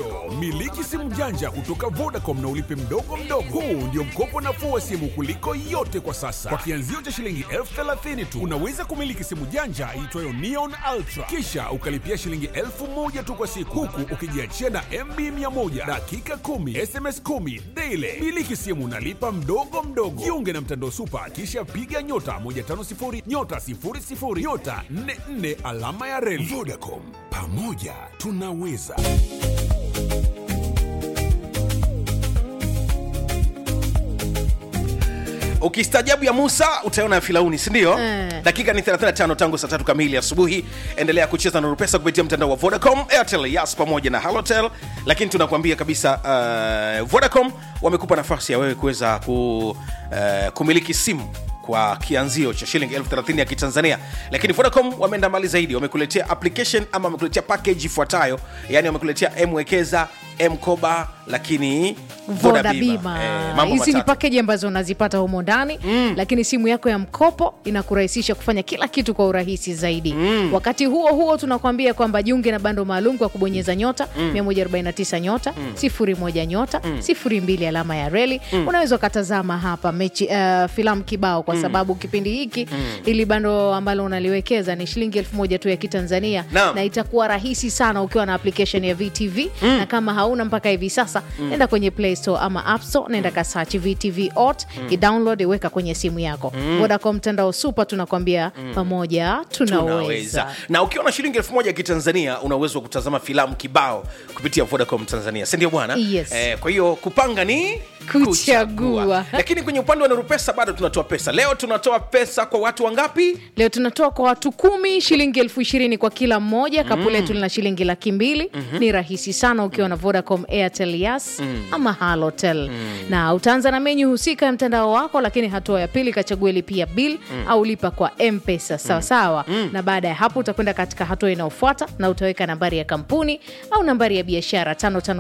Ndiyo, miliki simu janja kutoka Vodacom na ulipe mdogo mdogo. Huu ndio mkopo nafuu wa simu kuliko yote kwa sasa. Kwa kianzio cha shilingi elfu thelathini tu unaweza kumiliki simu janja iitwayo Neon Ultra, kisha ukalipia shilingi elfu moja tu kwa siku, huku ukijiachia na MB 100 dakika 10 SMS 10 daily. Miliki simu nalipa mdogo mdogo. Jiunge na mtandao Supa, kisha piga nyota 150 nyota 00 nyota 44 alama ya reli. Vodacom, pamoja tunaweza. ukistajabu ya musa utaona ya filauni sindio Eh. dakika ni 35 tangu saa tatu kamili asubuhi endelea kucheza na pesa kupitia mtandao wa vodacom airtel yas pamoja na halotel lakini tunakuambia kabisa uh, vodacom wamekupa nafasi ya wewe kuweza ku, uh, kumiliki simu kwa kianzio cha shilingi elfu thelathini ya kitanzania lakini vodacom wameenda mbali zaidi wamekuletea application ama wamekuletea package ifuatayo yani wamekuletea mwekeza mkoba lakini voda bima Eh, mambo hizi ni matatu. pakeji ambazo unazipata humo ndani mm. lakini simu yako ya mkopo inakurahisisha kufanya kila kitu kwa urahisi zaidi mm. wakati huo huo tunakwambia kwamba jiunge na bando maalum kwa kubonyeza nyota mm. 149 nyota mm. 01 nyota mm. 02 alama ya reli mm. unaweza ukatazama hapa mechi uh, filamu kibao kwa sababu kipindi hiki mm. ili bando ambalo unaliwekeza ni shilingi elfu moja tu ya kitanzania Naam. na itakuwa rahisi sana ukiwa na application ya vtv mm. na kama hauna mpaka hivi sasa mm. nenda kwenye play store ama app store nenda kasachi vtv ot mm. idownload iweka kwenye simu yako mm. vodacom mtandao super tunakwambia mm. pamoja tunaweza, tunaweza na ukiwa na shilingi elfu moja ya kitanzania una uwezo wa kutazama filamu kibao kupitia vodacom tanzania sindio bwana Yes. eh, kwa hiyo kupanga ni Kuchagua. lakini kwenye upande wa nurupesa bado tunatoa pesa leo tunatoa pesa kwa watu wangapi leo tunatoa kwa watu kumi shilingi elfu ishirini kwa kila mmoja kapu letu lina shilingi laki mbili ni rahisi sana ukiwa na vodacom airtel yas ama halotel na utaanza na menyu husika ya mtandao wako lakini hatua ya pili kachague lipia bil au lipa kwa mpesa sawasawa na baada ya hapo utakwenda katika hatua inayofuata na utaweka nambari ya kampuni au nambari ya biashara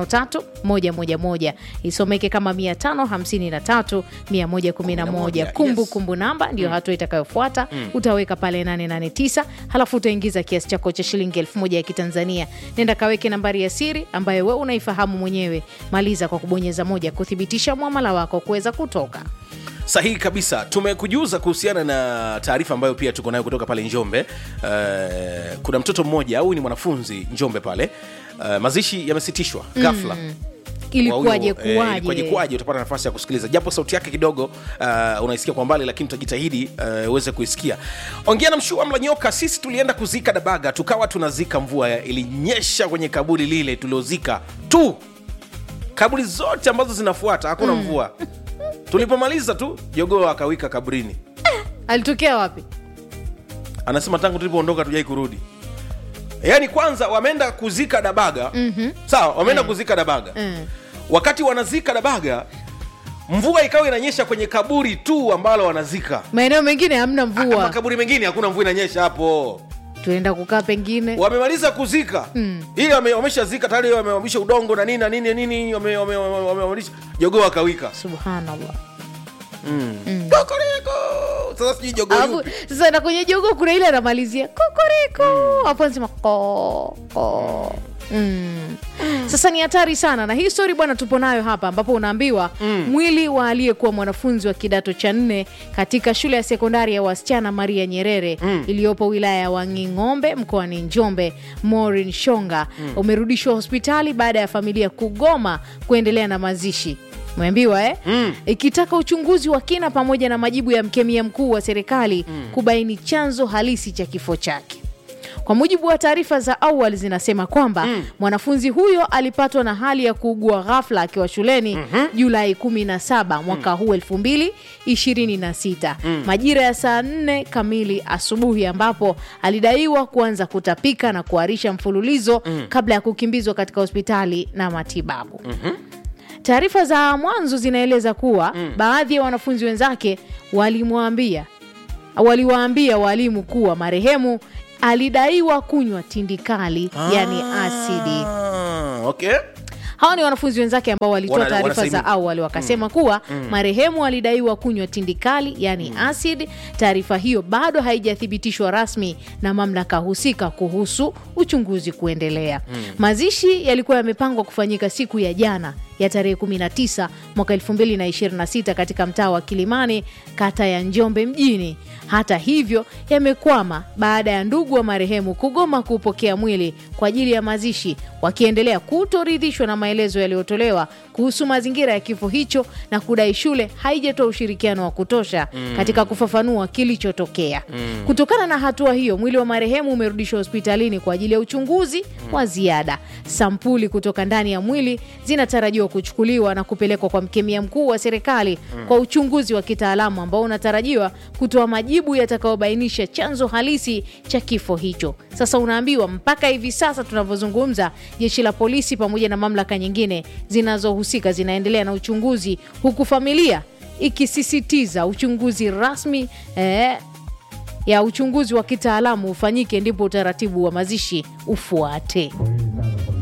553111 isomeke kama 553 111 kumbu Yes. kumbu namba ndiyo hatua itakayofuata utaweka pale 889 halafu utaingiza kiasi chako cha shilingi elfu moja ya kitanzania nenda kaweke nambari ya siri ambayo we unaifahamu mwenyewe maliza kwa kubonyeza moja kuthibitisha mwamala wako kuweza kutoka sahihi kabisa tumekujuza kuhusiana na taarifa ambayo pia tuko nayo kutoka pale njombe uh, kuna mtoto mmoja au ni mwanafunzi njombe pale uh, mazishi yamesitishwa ghafla ilikuwaje Kwa huyo, eh, ilikuwaje kuwaje kuwaje utapata nafasi ya kusikiliza japo sauti yake kidogo uh, unaisikia kwa mbali lakini tutajitahidi uh, uweze kuisikia ongea na mshua mla nyoka sisi tulienda kuzika dabaga tukawa tunazika mvua ya- ilinyesha kwenye kaburi lile tuliozika tu kaburi zote ambazo zinafuata hakuna mvua tulipomaliza tu jogoo akawika kaburini alitokea wapi anasema tangu tulipoondoka tujai kurudi yaani kwanza wameenda kuzika dabaga mm-hmm. sawa wameenda kuzika dabaga Mm. wakati wanazika dabaga mvua ikawa inanyesha kwenye kaburi tu ambalo wanazika maeneo mengine hamna Ah, mvua makaburi mengine hakuna mvua inanyesha hapo tunaenda kukaa pengine wamemaliza kuzika mm. ili wame- wameshazika tayari wamewamisha udongo na nini na nini na nini wame- wame- wame- wamewamisha jogoo akawika subhanallah kokoreko sasa sijui jogoo Alafu, yupi sasa na kwenye jogo kuna ile anamalizia kokoriko hapo anasema ko ko Mm. sasa ni hatari sana na hii stori bwana tupo nayo hapa ambapo unaambiwa mm. mwili wa aliyekuwa mwanafunzi wa kidato cha nne katika shule ya sekondari ya wasichana maria nyerere mm. iliyopo wilaya ya wanging'ombe mkoani njombe morin shonga mm. umerudishwa hospitali baada ya familia kugoma kuendelea na mazishi umeambiwa eh? mm. ikitaka uchunguzi wa kina pamoja na majibu ya mkemia mkuu wa serikali mm. kubaini chanzo halisi cha kifo chake kwa mujibu wa taarifa za awali zinasema kwamba mm. mwanafunzi huyo alipatwa na hali ya kuugua ghafla akiwa shuleni mm-hmm. julai 17 mwaka huu 2026 mm. majira ya saa 4 kamili asubuhi ambapo alidaiwa kuanza kutapika na kuharisha mfululizo mm. kabla ya kukimbizwa katika hospitali na matibabu mm-hmm. Taarifa za mwanzo zinaeleza kuwa mm. baadhi ya wanafunzi wenzake walimwambia waliwaambia walimu kuwa marehemu alidaiwa kunywa tindikali yani asidi Ah, okay hawa ni wanafunzi wenzake ambao walitoa Wana- taarifa za wanasema- awali wakasema kuwa marehemu alidaiwa kunywa tindikali yani acid taarifa hiyo bado haijathibitishwa rasmi na mamlaka husika kuhusu uchunguzi kuendelea mazishi yalikuwa yamepangwa kufanyika siku ya jana ya tarehe 19 mwaka 2026 katika mtaa wa Kilimani, kata ya Njombe mjini. Hata hivyo, yamekwama baada ya ndugu wa marehemu kugoma kuupokea mwili kwa ajili ya mazishi, wakiendelea kutoridhishwa na maelezo yaliyotolewa kuhusu mazingira ya kifo hicho na kudai shule haijatoa ushirikiano wa kutosha katika kufafanua kilichotokea. Kutokana na hatua hiyo, mwili wa marehemu umerudishwa hospitalini kwa ajili ya uchunguzi wa ziada. Sampuli kutoka ndani ya mwili zinatarajiwa kuchukuliwa na kupelekwa kwa mkemia mkuu wa serikali kwa uchunguzi wa kitaalamu ambao unatarajiwa kutoa majibu yatakayobainisha chanzo halisi cha kifo hicho. Sasa unaambiwa mpaka hivi sasa tunavyozungumza, jeshi la polisi pamoja na mamlaka nyingine zinazohusika zinaendelea na uchunguzi, huku familia ikisisitiza uchunguzi rasmi eh, ya uchunguzi wa kitaalamu ufanyike, ndipo utaratibu wa mazishi ufuate. Poleni sana kwa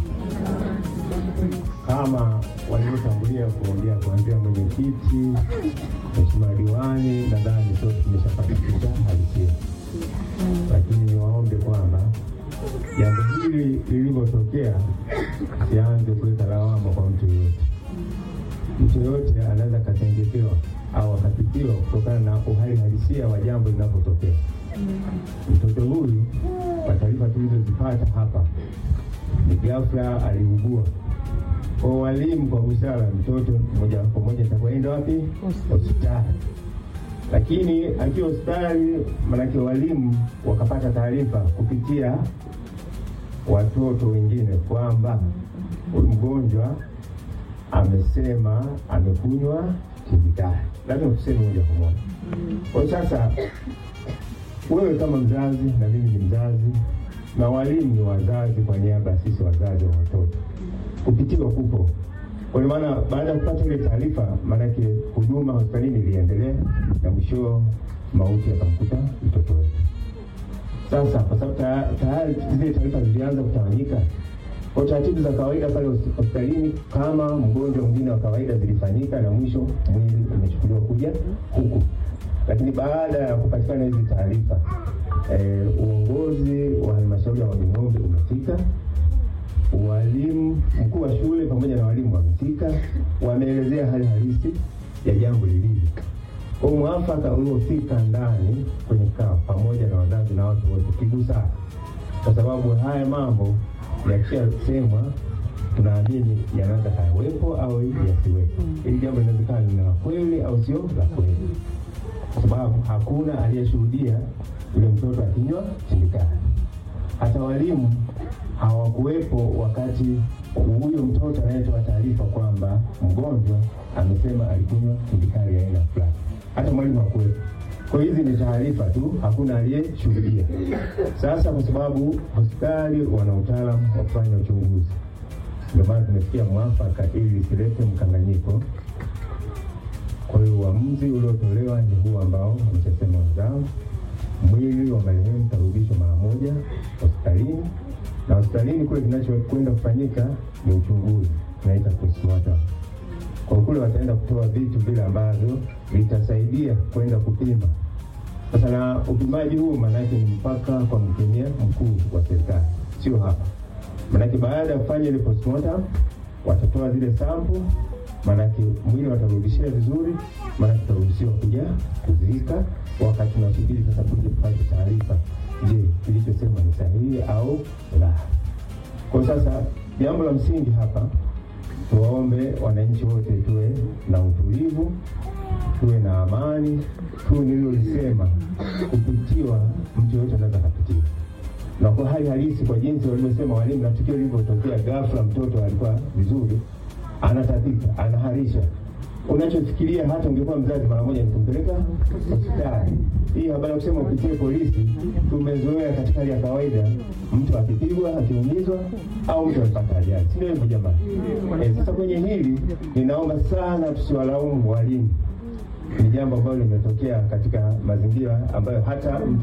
msiba. Kama walivyotangulia kuongea kuanzia mwenyekiti, mheshimiwa diwani, nadhani sote tumeshapata picha halisia, lakini niwaombe kwamba jambo hili lilivyotokea sianze kuweka lawama kwa mtu yoyote. Mtu yoyote anaweza akatengekewa au akapitiwa kutokana na uhali halisia wa jambo linapotokea. Mtoto huyu kwa taarifa tulizozipata hapa ni ghafla aliugua. Kwa walimu, kwa busara, mtoto moja kwa moja atakwenda wapi? Hospitali. Lakini akiwa hospitali, manake walimu wakapata taarifa kupitia watoto wengine kwamba huyu mgonjwa amesema amekunywa kemikali. Lazima tuseme moja kwa moja. Kwa sasa wewe kama mzazi na mimi ni mzazi na walimu ni wazazi, kwa niaba ya sisi wazazi wa watoto, kupitiwa kupo. Kwa maana baada ya kupata ile taarifa, maanake huduma hospitalini iliendelea na mwisho mauti yakamkuta mtoto wetu. Sasa kwa sababu ta- tayari zile taarifa zilianza kutawanyika, kwa taratibu za kawaida pale hos- hospitalini, kama mgonjwa mwingine wa kawaida zilifanyika, na mwisho mwili umechukuliwa kuja huku. Lakini baada ya kupatikana hizi taarifa eh, uongozi wa halmashauri ya Wanging'ombe umefika, walimu, mkuu wa shule pamoja na walimu wamefika, wameelezea hali halisi ya jambo lilivyo. Kwa mwafaka uliofika ndani kwenye kikao pamoja na wazazi na watu wote kigusa, kwa sababu haya mambo yakishasemwa tunaamini yanaweza kawepo au yasiwepo. Hili jambo linawezekana ni la kweli au sio la kweli, kwa sababu hakuna aliyeshuhudia yule mtoto akinywa tindikali. Hata walimu hawakuwepo wakati huyo mtoto anayetoa taarifa kwamba mgonjwa amesema alikunywa tindikali ya aina fulani. Hata mwalimu hakuwepo. Kwa hiyo hizi ni taarifa tu, hakuna aliyeshuhudia. Sasa kwa sababu hospitali wana utaalamu wa kufanya uchunguzi, ndio maana tumefikia mwafaka ili lisilete mkanganyiko. Kwa hiyo uamuzi uliotolewa ni huu ambao ameshasema wenzangu, mwili wa marehemu utarudishwa mara moja hospitalini, na hospitalini kule kinachokwenda kufanyika ni uchunguzi, tunaita postmortem. Kwa kule wataenda kutoa vitu vile ambavyo vitasaidia kwenda kupima. Sasa na upimaji huu maanake ni mpaka kwa mkemia mkuu wa serikali, sio hapa. Maanake baada ya kufanya ile postmortem watatoa zile sample, maanake mwili watarudishia vizuri, maanake tutaruhusiwa kuja kuzika, wakati tunasubiri sasa kuja kupata taarifa, je, kilichosema ni sahihi au la. Kwa sasa jambo la msingi hapa tuwaombe wananchi wote tuwe na utulivu, tuwe na amani tu nililolisema, kupitiwa mtu yoyote anaweza kapitiwa, na kwa hali halisi, kwa jinsi walivyosema walimu na tukio lilivyotokea ghafla, mtoto alikuwa vizuri, anatapika, anaharisha unachofikiria hata ungekuwa mzazi mara moja nikumpeleka hospitali. Hii habari ya kusema upitie polisi, tumezoea katika hali ya kawaida, mtu akipigwa, akiumizwa au mtu amepata ajali, si ndio hivyo jamani? Eh, sasa kwenye hili ninaomba sana tusiwalaumu walimu, ni jambo ambalo limetokea katika mazingira ambayo hata mtu